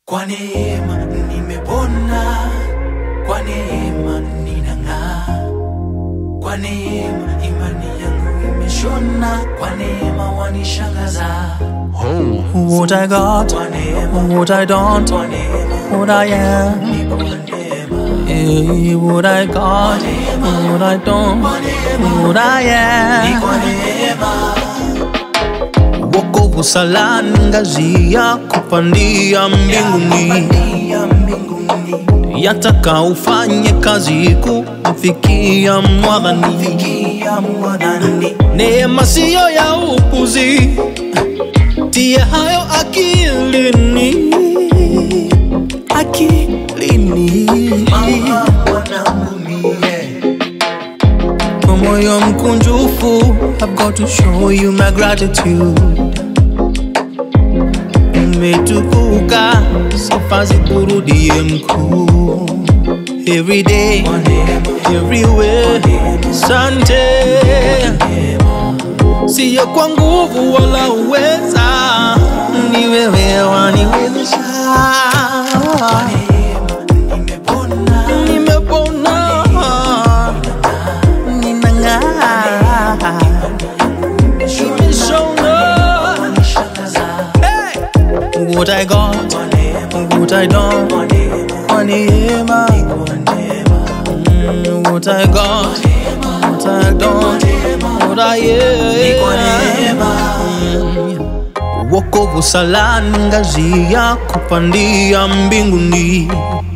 Kwa neema nimepona, kwa neema ninang'aa, kwa neema imani yangu imeshona, kwa neema wanishangaza. What I got, Kwa neema, what I don't, kwa neema, what I am. ni kwa neema, Hey, what I got, what I don't, what I ni am. kwa neema. Wokovu salani ngazi ya kupandia mbinguni, Kupandia mbinguni, yataka ufanye kazi kumfikia mwadhani. fikia mwanani, Neema siyo ya upuzi, tie hayo akilini, akilini. mama mwanangu mie. Kwa moyo mkunjufu, I've got to show you my gratitude. Umetukuka, sifa zikurudie mkuu. Every day, Kwa neema, everywhere, sante. Siyo kwa nguvu wala uweza, ni wewe waniwezesha. nimepona, Nimepona, ninang'aa, nimeshona. wanishangaza. Hey! What I got, Kwa neema, what I don't, kwa neema, kwa neema. kwa neema, Mm, What I got, what I don't, what I ni kwa am. neema. Wokovu salani ngazi ya kupandia mbinguni,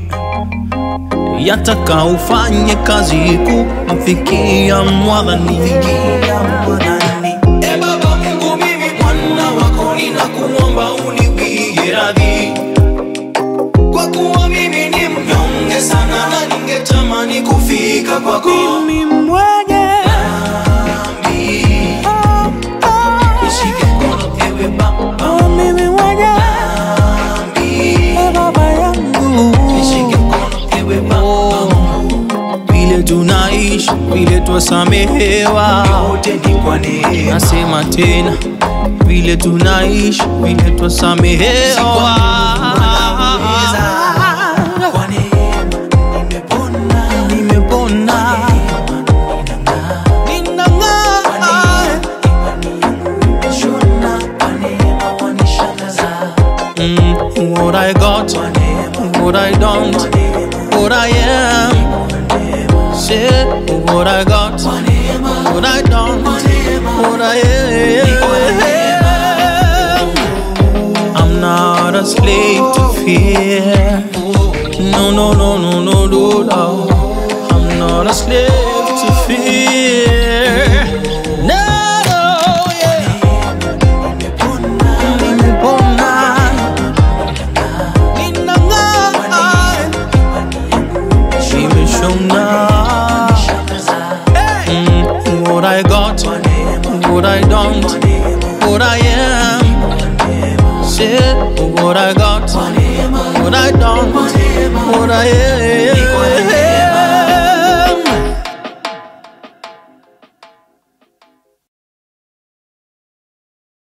yataka ufanye kazi kumfikia mwadhani. Fikia mwanani, E Baba Mungu, mimi mwana wako ninakuomba uniwie radhi, kwa kuwa mimi ni mnyonge sana na ningetamani kufika kwako. Mimi mwenye dhambi, nishike mkono ewe Baba, oh, mimi mwenye dhambi, e Baba yangu nishike mkono ewe Baba, Oh, vile tunaishi vile twasamehewa, yote ni kwa neema. nasema tena vile tunaishi vile twasamehewa. Kwa neema nimepona, Nimepona, ninang'aa. nimeshona, kwa neema wanishangaza. Mm, What I got, Kwa neema, what I don't, kwa neema, what I am. kwa neema, Say what I got, kwa neema, what I don't, kwa neema. what I am. I'm not a slave to fear. No, no, no, no, no, no, no. I'm not a slave to fear. No, no, yeah. Nimepona, ninang'aa, nimeshona. Mm, What I got, what I don't, what I am. Say what I got, what I don't, what I am.